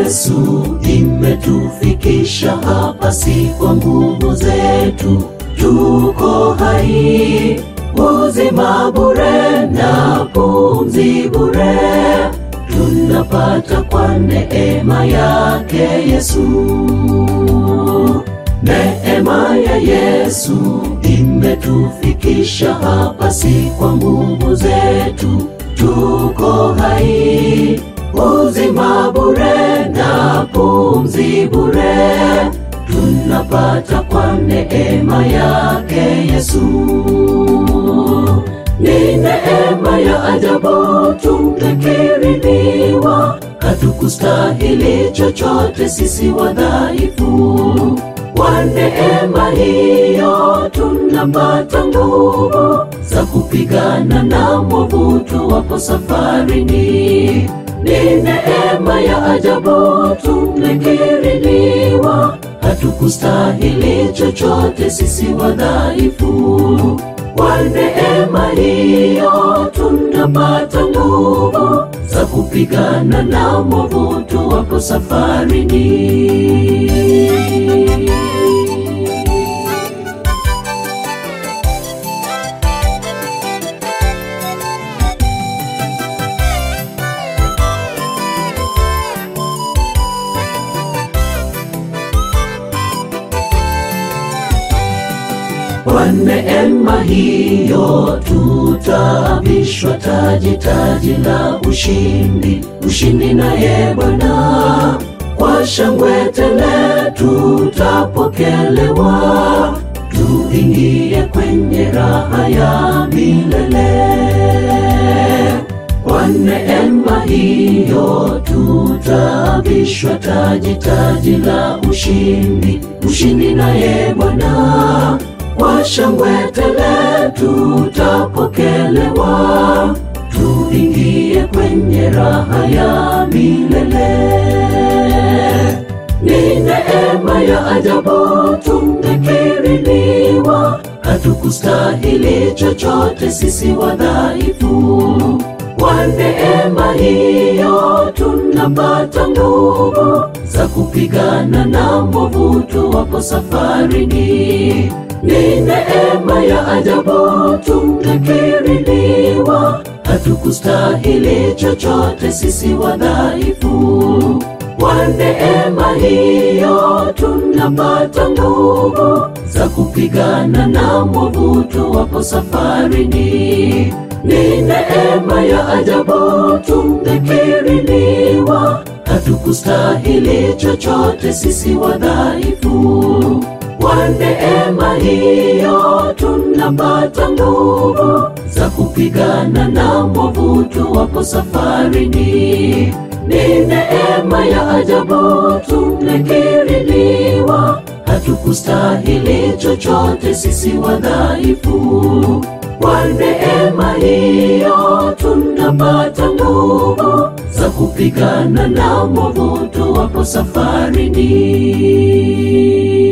Yesu imetufikisha hapa, si kwa nguvu zetu, tuko hai, uzima bure na pumzi bure tunapata kwa neema yake Yesu. Neema ya Yesu imetufikisha hapa, si kwa nguvu zetu, tuko hai, uzima bure na pumzi bure tunapata kwa neema yake Yesu. Ni neema ya ajabu tumekirimiwa, hatukustahili chochote sisi wadhaifu. Kwa neema hiyo tunapata nguvu za kupigana na mwovu tuwapo safarini. Ni neema ya ajabu tumekirimiwa, hatukustahili chochote sisi wadhaifu. Kwa neema hiyo tunapata nguvu za kupigana na mwovu tuwapo safarini. Kwa neema hiyo tutavishwa taji, taji la ushindi, ushindi naye Bwana. Kwa shangwe tele tutapokelewa, tuingie kwenye raha ya milele. Kwa neema hiyo tutavishwa taji, taji la ushindi, ushindi naye Bwana. Kwa shangwe tele tutapokelewa, tuingie kwenye raha ya milele. Ni neema ya ajabu tumekirimiwa, hatukustahili chochote sisi wadhaifu. Kwa neema hiyo tunapata nguvu za kupigana na mwovu tuwapo safarini. Ni neema ya ajabu tumekirimiwa, hatukustahili chochote sisi wadhaifu. Kwa neema hiyo tunapata nguvu za kupigana na mwovu tuwapo safarini. Ni neema ya ajabu tumekirimiwa, hatukustahili chochote sisi wadhaifu. Kwa neema hiyo tunapata nguvu za kupigana na mwovu tuwapo safarini. Ni neema ya ajabu tumekirimiwa, hatukustahili chochote sisi wadhaifu. Kwa neema hiyo tunapata nguvu za kupigana na mwovu tuwapo safarini.